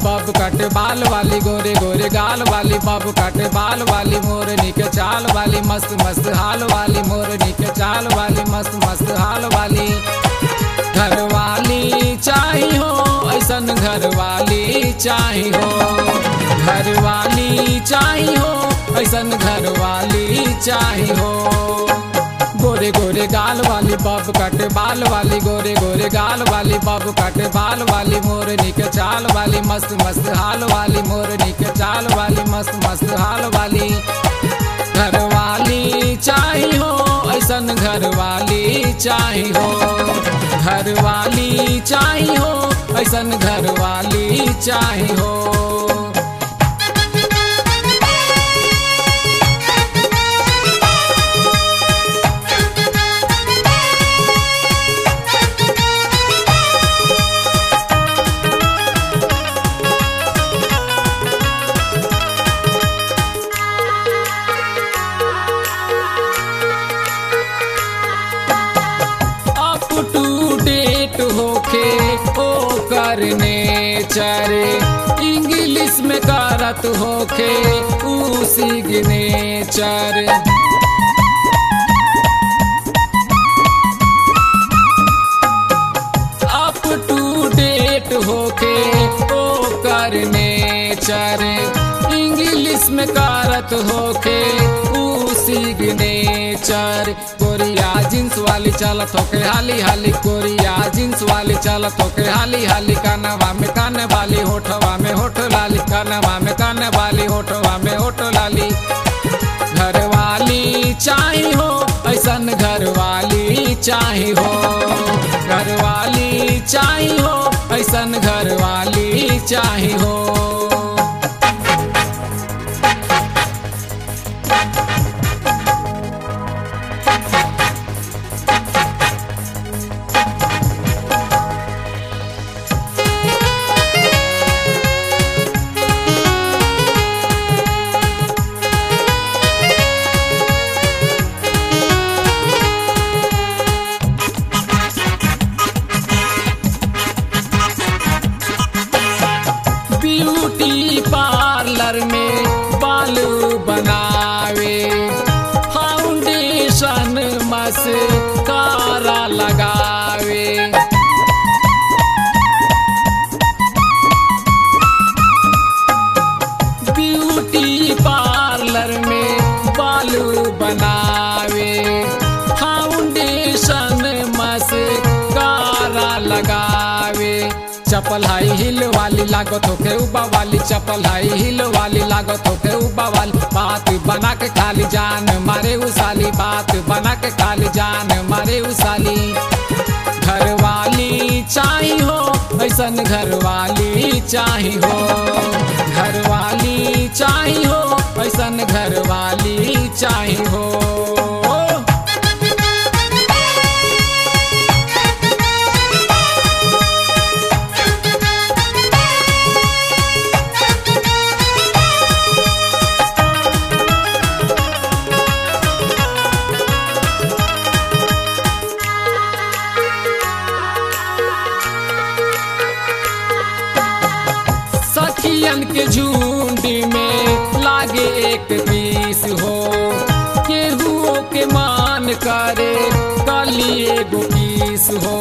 bob cut बाल वाली गोरे गोरे गाल वाली बब कट बाल वाली मोरनी के चाल वाली मस्त मस्त हाल वाली मोरनी के चाल वाली मस्त मस्त हाल वाली घर वाली चाही हो ऐसन घर वाली चाही हो घर वाली चाही हो ऐसन घर वाली चाही हो गोरे गोरे गाल वाली बब कट बाल वाली गोरे गोरे गाल वाली बब कट बाल वाली मोरनी के चाल वाली मस्त मस्त हाल वाली मोरनी के चाल वाली मस्त मस्त हाल वाली घर वाली चाही हो ऐसन घर वाली चाही हो घर वाली चाही हो ऐसन घर वाली चाही हो अप टू डेट होके ओ करने चरे इंग्लिश में करत होके ऊ सिग्नेचर अप टू डेट होके ओ करने चरे इंग्लिश में करत होके ऊ सिग्नेचर कोरिया जींस वाली चलत होके हाली हाली कोरिया जींस वाली चलत होके हाली हाली कानवा में कान वाली होठवा में होठ लाली कानवा में कान वाली होठवा में होठ लाली घर वाली चाही हो ऐसन घर वाली चाही हो घर वाली चाही हो ऐसन घर वाली चाही हो ब्यूटी पार्लर में बाल बनावे फाउंडेशन मस्कारा लगावे ब्यूटी पार्लर में बाल बनावे फाउंडेशन मस्कारा लगावे चपल हाई हिल वाली लागत होके उबा वाली चपल हाई हिल वाली लागत होके उबा वाली बात बना के खाली जान मारे उसाली बात बना के खाली जान मारे उसाली घर वाली चाही हो ऐसन घर वाली चाही हो घर वाली चाही हो ऐसन घर वाली चाही हो सखियन के झुंड में लागे एक पीस हो केहुओ के मान करे कली एगो पीस हो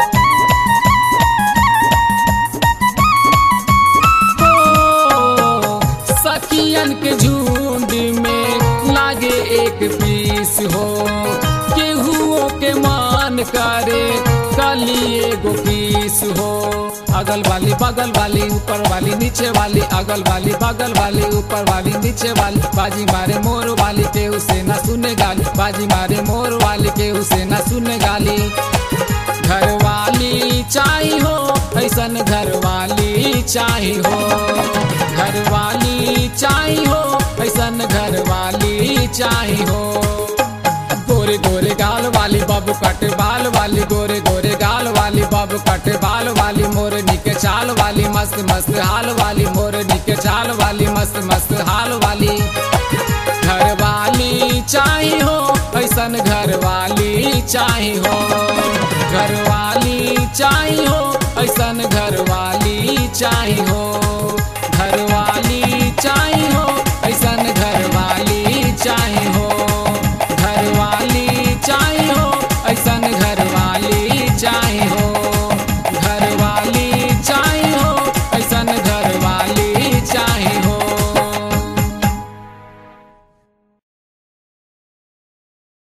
हो, सखियन के झुंड में लागे एक पीस हो केहुओ के मान करे कली एगो पीस हो अगल वाली बगल वाली ऊपर वाली नीचे वाली अगल वाली बगल वाली ऊपर वाली नीचे वाली बाजी मारे मोर वाली के उसे न सुने गाली बाजी मारे मोर वाली के उसे न सुने गाली घर वाली चाही हो ऐसन घर वाली चाही हो घर वाली चाही हो ऐसन घर वाली चाही हो गोरे गोरे गाल वाली बाबू कट बाल वाली गोरे गोरे गाल वाली बाबू कट बाल वाली मोरनी के चाल वाली मस्त मस्त हाल वाली मोरनी के चाल वाली मस्त मस्त हाल वाली घर वाली चाही हो ऐसन घर वाली चाही हो घर वाली चाही हो ऐसन घर वाली चाही हो